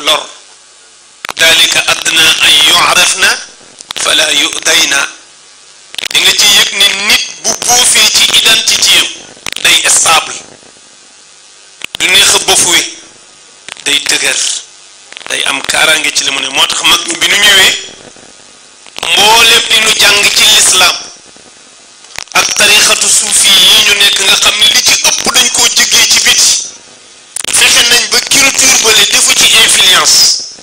lor dalika adna an yu'rafna fala yu'dayna di nga ci yëg ni nit bu boofee ci identité am day stable du neex a bofuwe day dëgër day am kaaraange ci li mu ne moo tax mag ñi bi nu ñëwee mboolem li nu jàng ci lislaam ak tarixatu suufi yi ñu nekk nga xam ne li ci ëpp dañ koo jëggee ci biti fexe nañ ba culture bale defu ci influence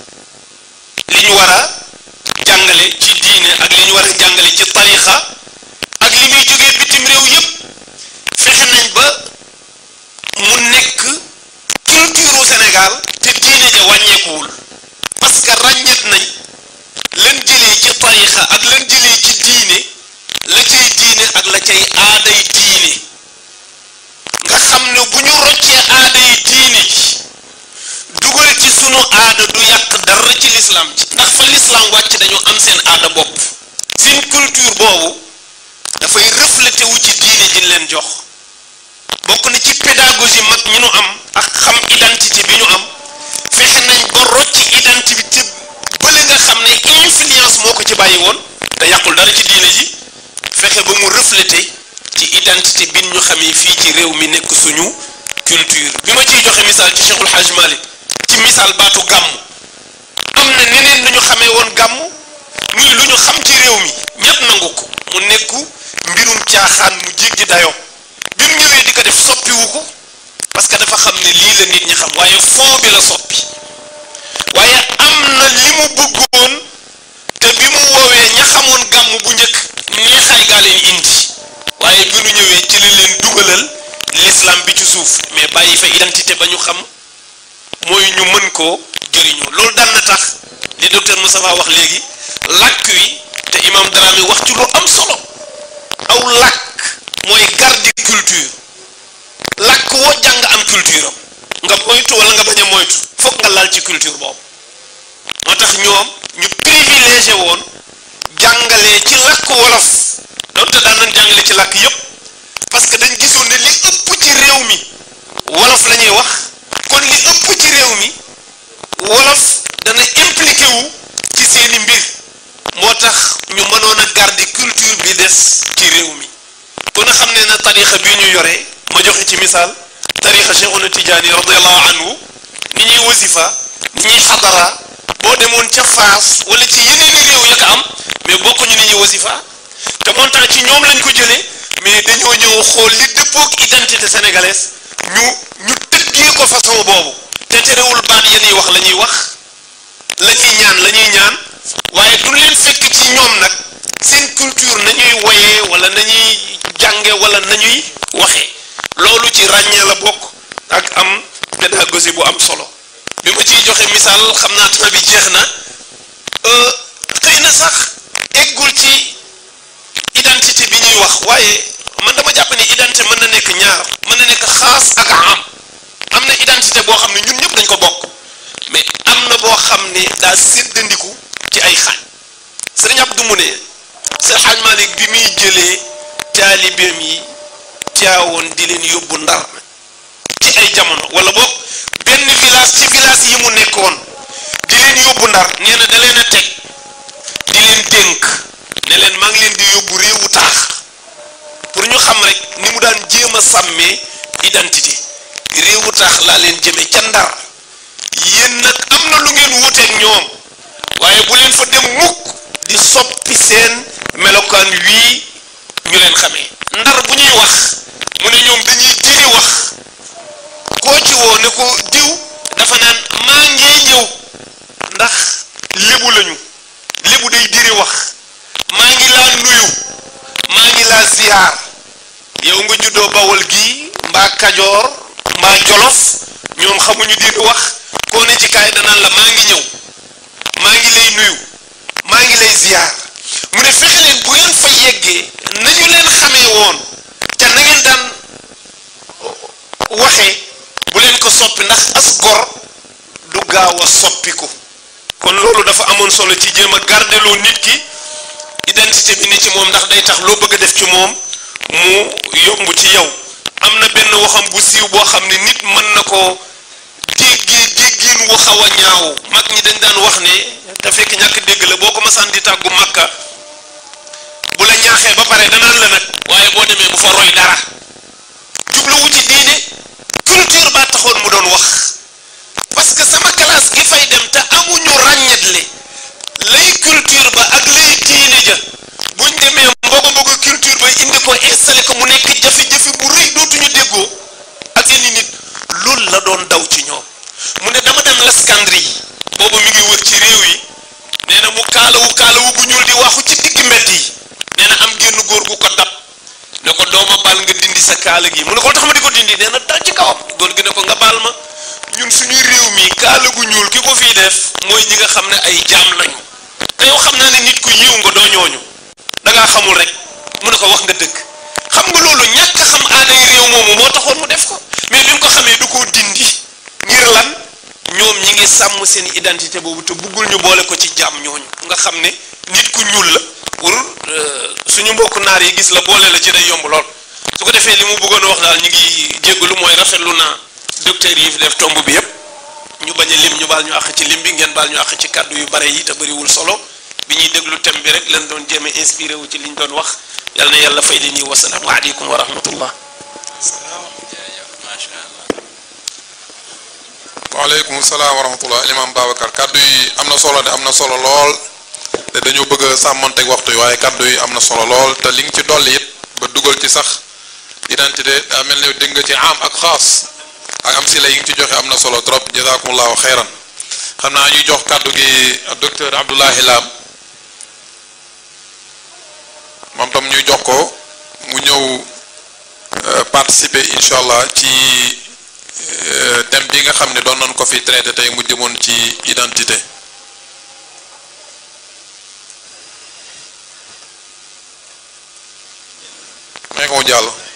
li ñu war a jàngale ci diine ak li ñu war a jàngale ci tarixa ak li muy jógee bitim réew yépp fexe nañ ba mu nekk culture Sénégal te diine ja wàññeekuwul parce que ràññet nañ lan jëlee ci tarixa ak lan jëlee ci diine la cay diine ak la cay aaday diine nga xam ne bu ñu roccee aaday diine ji dugal ci sunu aada du yàq dara ci lislaam ji ndax fa lislaam wàcc dañu am seen aada bopp seen culture boobu dafay reflété wu ci diine ji leen jox bokk na ci pédagogie mag ñi nu am ak xam identité bi ñu am fexe nañ ba rocci identité bële nga xam ne influence moo ko ci bàyyi woon te yàqul dara ci diine ji fexe ba mu reflété ci identité bi ñu xamee fii ci réew mi nekk suñu culture bi ma ciy joxe misaal ci Cheikhul Hajj Malik ci misaal baatu gàmm am na neneen lu ñu xamee woon gàmm muy lu ñu xam ci réew mi ñépp nangu ko mu nekku mbirum caaxaan mu jéggi dayoo bi mu ñëwee di ko def soppiwu ko parce que dafa xam ne lii la nit ñi xam waaye fond bi la soppi waaye am na li mu bëggoon te bi mu woowee ña xamoon gàmm bu njëkk neexaay gaa leen indi waaye bi nu ñëwee ci li leen dugalal l'islam bi ci suuf mais bàyyi fa identité ba ñu xam mooy ñu mën koo jëriñoo loolu daan na tax li docteur Moustapha wax léegi làkk wi te imam Dramé wax ci lu am solo aw làkk mooy garde culture làkk woo jàng am culture am nga moytu wala nga bañ a moytu foog nga laal ci culture boobu moo tax ñoom ñu privilégié woon jàngalee ci làkk wolof donte daan nañ jàngale ci làkk yépp parce que dañ gisoon ne li ëpp ci réew mi wolof la ñuy wax kon li ëpp ci réew mi wolof dana impliqué wu ci seeni mbir moo tax ñu mënoon a garder culture bi des ci réew mi kon a xam ne na tarixa bii ñu yore ma joxe ci misaal tarixa Cheikhuna Tijaani radiallahu anhu ni ñuy wasifa ni ñuy xadara boo demoon ca Faas wala ci yeneeni réew ya ko am mais bokkuñu ni ñuy wasifa te montant ci ñoom lañ ko jëlee mais dañoo ñëw xool li dëppook identité sénégalaise ñu ñu tëggee ko façon boobu te terewul baat ya ñuy wax la ñuy wax la ñuy ñaan la ñuy ñaan waaye du leen fekk ci ñoom nag seen culture nañuy woyee wala nañuy jànge wala nañuy waxee loolu ci ràññee la bokk ak am pédagogie bu am solo bi ma ciy joxe misaal xam naa temps bi jeex na xëy na sax eggul ci identité bi ñuy wax waaye man dama jàpp ne identité mën na nekk ñaar mën na nekk xaas ak am am na identité boo xam ne ñun ñëpp dañ ko bokk mais am na boo xam ne daa séddandiku ci ay xaaj sëriñ Abdou mu ne Seydi Hadj Malick bi muy jëlee taalibeem yi teewoon di leen yóbbu ndar ci ay jamono wala boog benn village ci village yi mu nekkoon di leen yóbbu ndar nee na da leen a teg di leen dénk ne leen maa ngi leen di yóbbu réewu taax pour ñu xam rek ni mu daan jéem a sàmmee identité réewu taax laa leen jëme ca ndar yéen nag am na lu ngeen wuteeg ñoom waaye bu leen fa dem mukk di soppi seen melokaan wii ñu leen xamee ndar bu ñuy wax mu ne ñoom dañuy diri wax koo ci woo ne ko diw dafa naan maa ngee ñëw ndax lébu lañu lébu day diri wax maa ngi laa nuyu maa ngi laa ziyaar yow nga juddoo bawol gi mbaa kajoor mbaa jolof ñoom xamuñu diri wax koo ne ci kaay danaan la maa ngi ñëw maa ngi lay nuyu maa ngi lay ziyaar mu ne fexe leen bu ngeen fa yeggee nañu leen xamee woon te na ngeen daan waxee bu leen ko soppi ndax as gor du gaaw a soppiku kon loolu dafa amoon solo ci jéem a gardeloo nit ki identité bi ni ci moom ndax day tax loo bëgg a def ci moom mu yomb ci yow am na benn waxam bu siiw boo xam ne nit mën na ko déggee déggin wu xaw a ñaaw mag ñi dañ daan wax ne te fekk ñàkk dégg la boo ko masaan di tàggu makka bu la ñaaxee ba pare danaan la nag waaye boo demee bu fa roy dara jubluwu ci diine culture baa taxoon mu doon wax parce que sama classe gi fay dem te amuñu ràññetle lay culture ba ak lay diine ja buñ demee mbogo mbogo culture ba indi ko installé ko mu nekk jafe-jafe bu rëy dootuñu déggoo ak seeni nit loolu la doon daw ci ñoom mu ne dama dem Leskandrie boobu mi ngi wër ci réew yi nee na mu kaalawu kaalawu bu ñuul di waxu ci digg mbedd yi nee na am génn góor gu ko dab ne ko dooma baal nga dindi sa kaala gi mu ne ko tax ma di ko dindi nee na dal ci kawam góor gi ne ko nga baal ma ñun suñu réew mi kaala gu ñuul ki ko fii def mooy ñi nga xam ne ay jaam lañu te yow xam naa ne nit ku yiw nga doo ñooñu da ngaa xamul rek mu ne ko wax nga dëgg xam nga loolu ñàkk xam aaday réew moomu moo taxoon mu def ko mais bi mu ko xamee du ko dindi ngir lan ñoom ñi ngi sàmm seen identité boobu te buggul ñu boole ko ci jaam ñooñu nga xam ne nit ku ñuul la pour suñu mbokku naar yi gis la boole la ci day yomb lool su ko defee li mu bëggoon a wax daal ñu ngi jéggalu mooy rafetlu naa docteur yi fi def tomb bi yépp ñu bañ a lim ñu baal ñu àq ci lim bi ngeen baal ñu àq ci kàddu yu bare yi te bëriwul solo bi ñuy déglu thème bi rek leen doon jéem a inspiré wu ci liñ doon wax yal na yàlla fay li nii wasalaamu aleykum wa rahmatullah waaleykum salaam wa rahmatullah imam Babacar kaddu yi am na solo de am na solo lool te dañoo bëgg a sàmmanteeg waxtu yi waaye kaddu yi am na solo lool te li nga ci dolli it ba dugal ci sax identité daa mel ne dégg nga ci am ak xaas ak am si la yi nga ci joxe am na solo trop jazakumullahu xeyran xam naa ñuy jox kaddu gi docteur Abdoulahi Lam moom tam ñuy jox ko mu ñëw participer incha allah ci thème bi nga xam ne doon nañ ko fi traité tey mu jëmoon ci identité may ko mu jàll